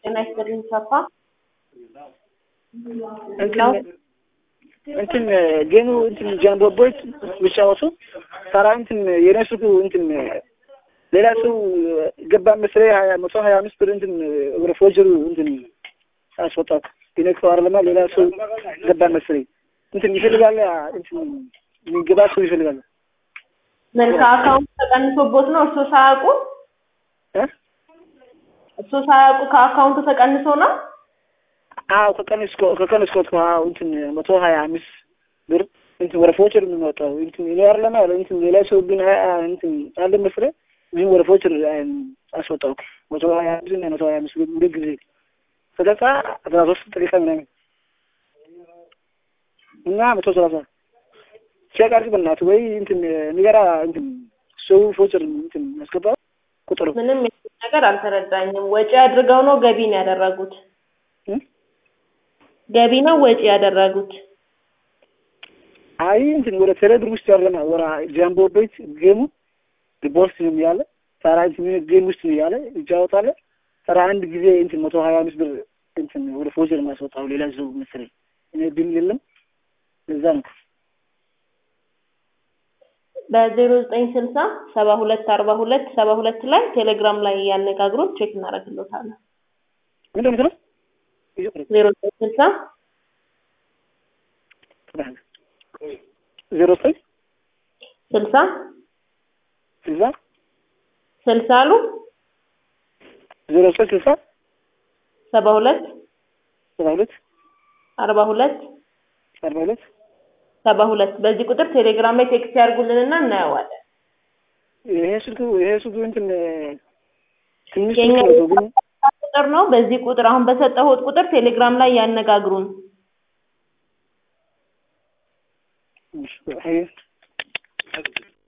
ጤና ይስጥልኝ ሰፋ እንትን ጌሙ እንትን ጃንቦቦች ብቻወቱ ታራ እንትን የነሱ እንትን ሌላ ሰው ገባ መስለኝ ሀያ መቶ ሀያ አምስት ብር እንትን ወደ ፎጀሩ እንትን አስወጣት የነክሰው አይደለማ ሌላ ሰው ገባ መስለኝ እንትን ይፈልጋል እንትን የሚገባ ሰው ይፈልጋል። ምን ከአካውንት ተቀንሶቦት ነው እርሶ ሳያውቁ እርሶ ሳያውቁ ከአካውንቱ ተቀንሶ ነው? አዎ ከቀንስኮ ከቀንስኮት አዎ እንትን መቶ ሀያ አምስት ብር እንትን ወደ ፎቸር የምንወጣው እንትን እኔ አይደለማ እንትን ሌላ ሰው ግን እንትን አለ መስለኝ ግን ወደ ፎቸር አስወጣው መቶ ሀያ አምስት እና መቶ ሀያ አምስት ብር እንደ ጊዜ ሰላሳ አስራ ሶስት ደቂቃ ምናምን እና መቶ ሰላሳ ቼክ አድርግ በእናትህ ወይ እንትን ንገራ እንትን ሰው ፎቸር እንትን ያስገባው ቁጥሩ ምንም ነገር አልተረዳኝም። ወጪ አድርገው ነው ገቢ ነው ያደረጉት? ገቢ ነው ወጪ ያደረጉት? አይ እንትን ወደ ቴሌብር ውስጥ ያለና ወራ ጃምቦ ቤት ጌሙ ሪፖርት ነው ያለ ታራ እንትን ጌም ውስጥ ነው ያለ ይጫወታል። ታራ አንድ ጊዜ እንትን መቶ ሀያ አምስት ብር እንትን ወደ ፎጀር ማስወጣው ሌላ ሰው መሰለኝ እኔ ድል የለም ለዛ ነው በዜሮ ዘጠኝ ስልሳ ሰባ ሁለት አርባ ሁለት ሰባ ሁለት ላይ ቴሌግራም ላይ ያነጋግሩት ቼክ እናደርግሎታለን። ምንድን ነው የምትለው? ዜሮ ዘጠኝ ስልሳ ዜሮ ዘጠኝ ስልሳ ስልሳ ስልሳ አሉ ዜሮ ዘጠኝ ስልሳ ሰባ ሁለት ሰባ ሁለት አርባ ሁለት አርባ ሁለት ሰባ ሁለት በዚህ ቁጥር ቴሌግራም ላይ ቴክስት ያድርጉልንና እናየዋለን። ይሄ ስልኩ ይሄ ስልኩ እንትን ትንሽ የኛ ስልክ ነው ግን ቁጥር ነው። በዚህ ቁጥር አሁን በሰጠሁት ቁጥር ቴሌግራም ላይ ያነጋግሩን። እሺ፣ አይ